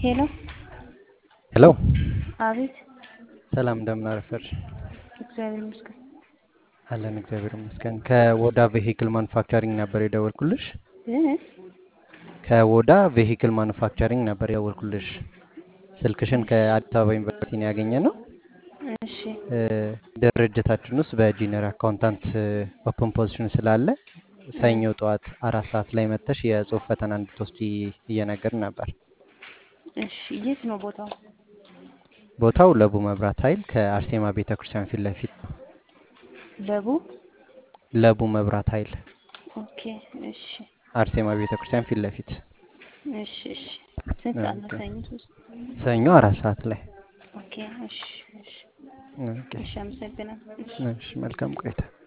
ሄሎ ሄሎ አቤት። ሰላም እንደምን አረፈድሽ? እግዚአብሔር ይመስገን። አለን እግዚአብሔር ይመስገን። ከወዳ ቬሂክል ማኑፋክቸሪንግ ነበር የደወልኩልሽ። እ? ከወዳ ቬሂክል ማኑፋክቸሪንግ ነበር የደወልኩልሽ። ስልክሽን ከአዲስ አበባ ዩኒቨርሲቲ ነው ያገኘ ነው። እሺ እ፣ ድርጅታችን ውስጥ በጂኒየር አካውንታንት ኦፕን ፖዚሽን ስላለ ሰኞ ጠዋት አራት ሰዓት ላይ መጥተሽ የጽሁፍ ፈተና እንድትወስጂ እየነገርን ነበር። እሺ። የት ነው ቦታው? ቦታው ለቡ መብራት ኃይል ከአርሴማ ቤተ ክርስቲያን ፊት ለፊት ነው። ለቡ። ለቡ መብራት ኃይል ኦኬ። እሺ አርሴማ ቤተ ክርስቲያን ፊት ለፊት እሺ እሺ። ስንት ሰዓት ነው? ኦኬ። ሰኞ ሶስት ሰኞ አራት ሰዓት ላይ ኦኬ። እሺ እሺ ኦኬ። እሺ። አመሰግናለሁ። እሺ እሺ፣ መልካም ቆይታ